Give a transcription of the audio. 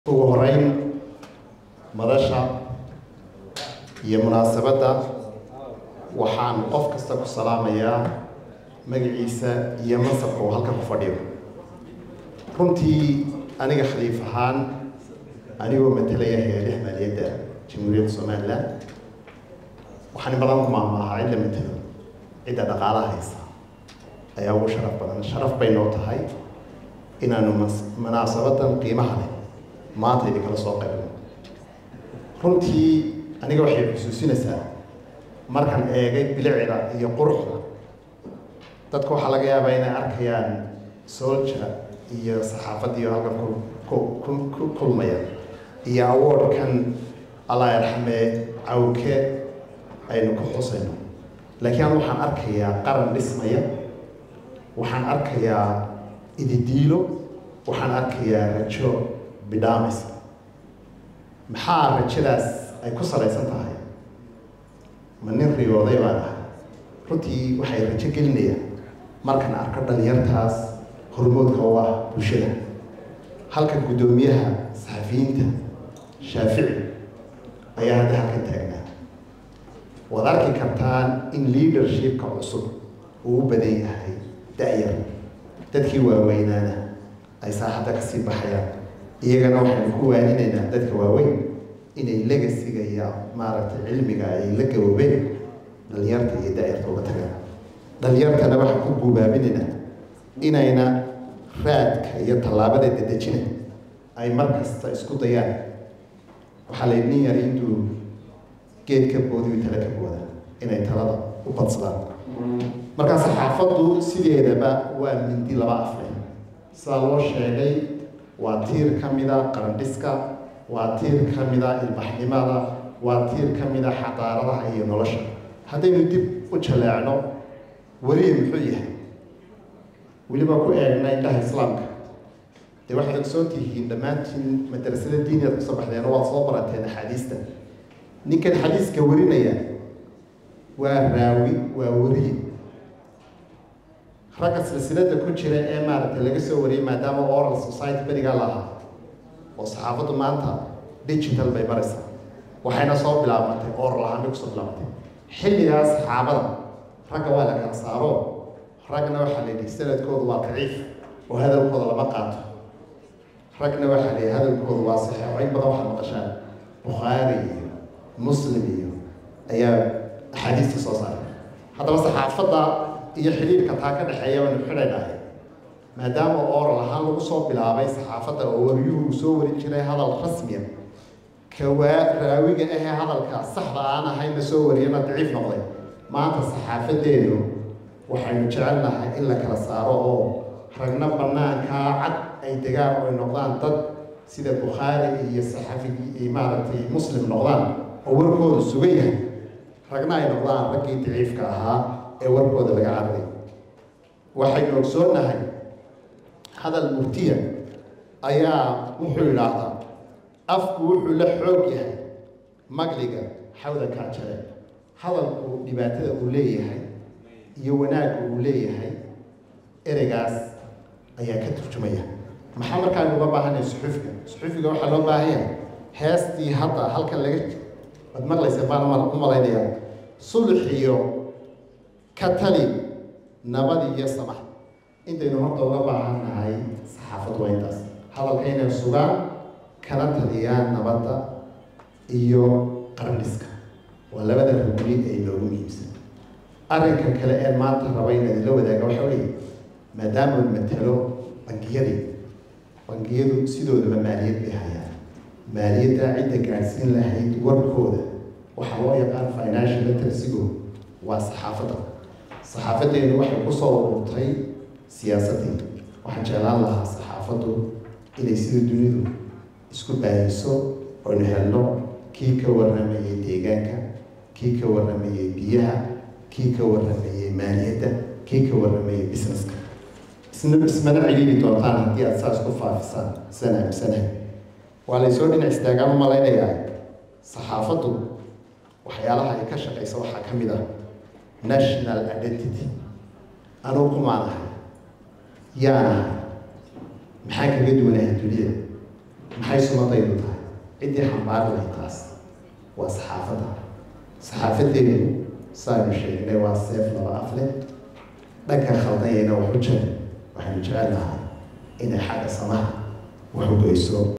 ugu horeyn madasha iyo munaasabadda waxaan qof kasta ku salaamayaa magaciisa iyo mansabka uu halkan ku fadhiyo runtii aniga khaliif ahaan anigoo matalaya hay-adaha maaliyadda jamhuuriyadda somalilan waxaan in badan ku maamaahaa cid la matalo cidda dhaqaalaha haysa ayaa ugu sharaf badan sharaf bay noo tahay inaanu mas- munaasabadan qiimaha leh maanta idinkala soo qaybno runtii aniga waxay xusuusinaysaa markaan eegay bilicda iyo quruxda dadka waxaa laga yaabaa inay arkayaan solja iyo saxaafaddiiyo halkan ku ku- ku ku kulmaya iyo awardkan allah yarxamee cawke aynu ku xusayno laakiin anu waxaan arkayaa qaran dhismaya waxaan arkayaa ididiilo waxaan arkayaa rajo bidhaamaysa maxaa rajadaas ay ku salaysan tahay ma nin riyooday baan ahay runtii waxay rajo gelinayaan markaan arko dhalinyartaas hormoodka u ah bulshada halka guddoomiyaha saxafiyiinta shaafici ayaa hadda halkan taagnaa waad arki kartaan in leadershipka cusub uu u badan yahay da-yar dadkii waaweynaana ay saaxadda kasii baxayaan iyagana waxaynu ku waaninaynaa dadka waaweyn inay legasiga iyo maaragtay cilmiga ay la gaboobeen dhalinyarta iyo da-yarta uga tagaan dhalinyartana waxaan ku guubaabinaynaa inayna raadka iyo tallaabada dedejina ay mar kasta isku dayaan waxaa la nin yar intuu geed ka boodiyo tala ka booda inay talada u badsadaan markaa saxaafaddu sideedaba waa mindi laba afle sidaa loo sheegay waa tiir ka mida qarandhiska waa tiir ka mida ilbaxnimada waa tiir ka mida xadaaradaha iyo nolosha haddaynu dib u jaleecno weliya muxuu yahay weliba ku eegna indhaha islaamka dee waxaad ogsoon tihiin dhammaantiin madrasada diiniyaad kusoo baxdeen waad soo barateen axaadiista ninkan xadiiska warinaya waa raawi waa weriye ragga silsilada ku jira ee maaragtay laga soo wariyay maadaama oral society berigaa lahaa oo saxaafaddu maanta digital bay maraysaa waxayna soo bilaabantay oral ahaan bay kusoo bilaabantay xilligaas saxaabada ragga waa la kala saaro ragna waxaa la yidhi sanadkoodu waa daciif oo hadalkooda lama qaato ragna waxaa la yidhi hadalkoodu waa saxiix oo in badan waxaad maqashaan bukhaari iyo muslim iyo ayaa axaadiista soo saaray haddaba saxaafadda iyo xidhiirka taa ka dhexeeya baynu xidhaynahay maadaama oral ahaan lagu soo bilaabay saxaafadda oo wariyuhu uu soo warin jiray hadal rasmiya kawaa raawiga ahee hadalka saxda aan ahayna soo wariyana daciif noqday maanta saxaafadeenu waxaynu jecelnahay in la kala saaro oo ragna banaankaa cad ay degaan oo ay noqdaan dad sida bukhaari iyo saxafigii maaragtay muslim noqdaan oo warkoodu sugan yahay ragna ay noqdaan raggii daciifka ahaa ee warkooda laga cararay waxaynu ogsoonnahay hadal murtiya ayaa wuxuu yidhaahdaa afku wuxuu la xoog yahay magliga xawda kaajare hadalku dhibaatada uu leeyahay iyo wanaagga uu leeyahay ereygaas ayaa ka turjumaya maxaa markaan uga baahanaya suxufiga suxufiga waxaa loo baahan yahay heestii hadda halkan laga waad maqlaysa baan u malaynayaa sulx iyo ka tali nabad iyo samax intaynu horta uga baahan nahay saxaafad waa intaas hadalka inay sugaan kana taliyaan nabadda iyo qarandhiska waa labada rugni ee loogu muhiimsan arrinka kale ee maanta raba in idinla wadaaga waxa weeye maadaama matalo bangiyadii bangiyadu sidoodaba maaliyad bay hayaan maaliyadda cidda gaadhsiin lahayd warkooda waxaa loo yaqaan financial literacygo waa saxaafadda saxaafaddeenu waxay ku soo ururtay siyaasaddii waxaan jeclaan lahaa saxaafaddu inay sida dunidu isku baahiso oynu helno kii ka warramayay deegaanka kii ka warramayay biyaha kii ka warramayay maaliyadda kii ka warramayay businesska isna ismana celiili doontaan haddii aad saas ku faafisaan isaan aaminsanahay waa laysoo dhinac istaagaan u malaynayaa saxaafaddu waxyaalaha ay ka shaqaysa waxaa ka mid ah national identity anugu kumaan ahay yaan ahay maxaan kaga duwanahay duniyada maxay sumadaydu tahay ciddii xambaari lahay taas waa saxaafadda saxaafadeedu saaynu sheegnay waa seef laba af leh dhanka khaldanyayna waxu jira waxaynu jecel lahay inay xagga samaha wax u goyso